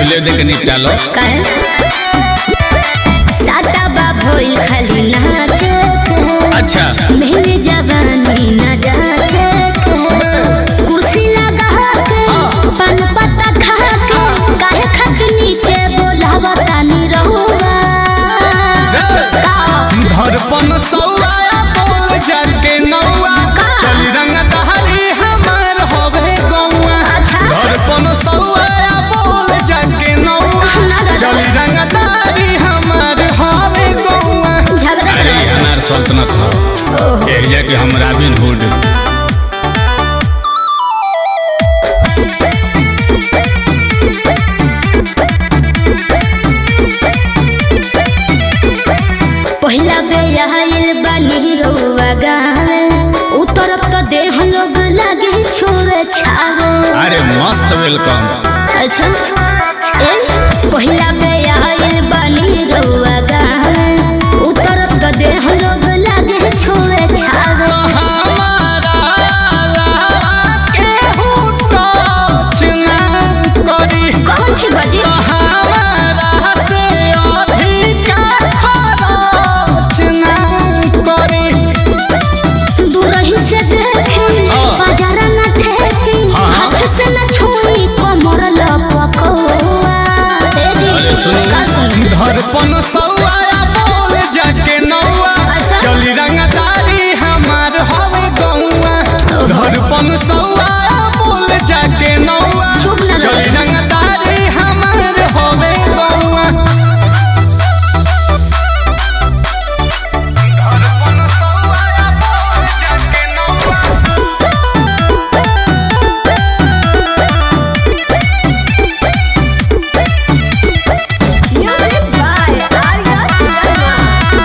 पहले देख के निपटा लो काहे साता बा भइल खाली नाचे के अच्छा मेरे जवानी न जाचे के कुर्सी लगा के पान पत्ता खा के काहे खाके नीचे बोलावा तानी रहुआ का धड़पन सौआ बोल जाके नौआ का? चली रंग दहरी हमार होवे गौआ अच्छा धड़पन सौआ बोल जाके नौआ लगा चली रंग दहरी हमार होवे गौआ झगड़ा अरे करो। अनार सल्तनत हो ओहो एक जाके हम रॉबिन हुड पहिला बेयाइल बानी रउआ गावे उतरत त देह लोग लागे छोरे छावे अरे मस्त वेलकम अच्छा ए पहिला बेयाइल बानी रउआ गावे उतरत त देह लोग लागे छोरे छावे हमारा केहू टच ना करी कौन थी बजी हमारा से अधिका खरच ना करी दूरही से देखी हाँ। बाजार न ठेकी हाँ, हाँ। हाथ से न छुई कमर लपकौआ ए जी अरे सुनी का सुनी धड़पन सौआ बोल जाके नौआ अच्छा। चली रंगदारी हमार हवे गौआ धड़पन सौआ बोल जाके नौआ चुप ना रहे। चली रंगदारी हमार हवे गौआ धड़पन सौआ बोल जाके नौआ Music by Arya Sharma.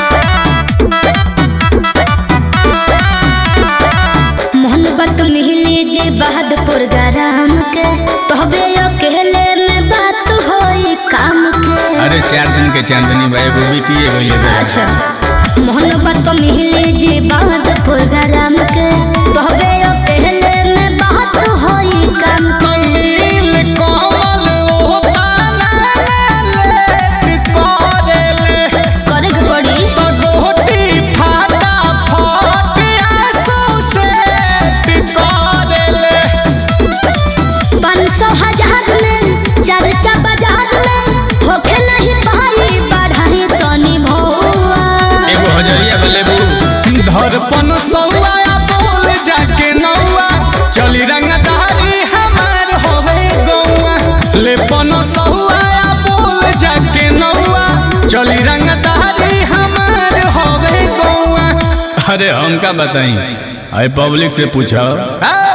मोहब्बत मिली जे बहादुर गरम के तहबे अकेले में बात होई काम के अरे चार दिन के चांदनी भाई वो बीतिए गई अच्छा मोहब्बत मिली जे बहादुर गरम के तहबे अकेले में बात होई काम के नील कमल ओ पाला लेट करेले करे के पड़ी पगोटी फाटा फट आंसू से करेले पाँच सौ हजार में चर्चा बाजार में होखे नहीं पाई बढ़ाई तनी भौआ एगो हजरिया बलेबू धड़पन सौआ बोल जाके नौआ चली रंगदारी हमार होवे गौआ लेपन सौआ बोल जाके नौआ चली रंगदारी हमार होवे गौआ अरे हम का बताई अरे पब्लिक से पूछो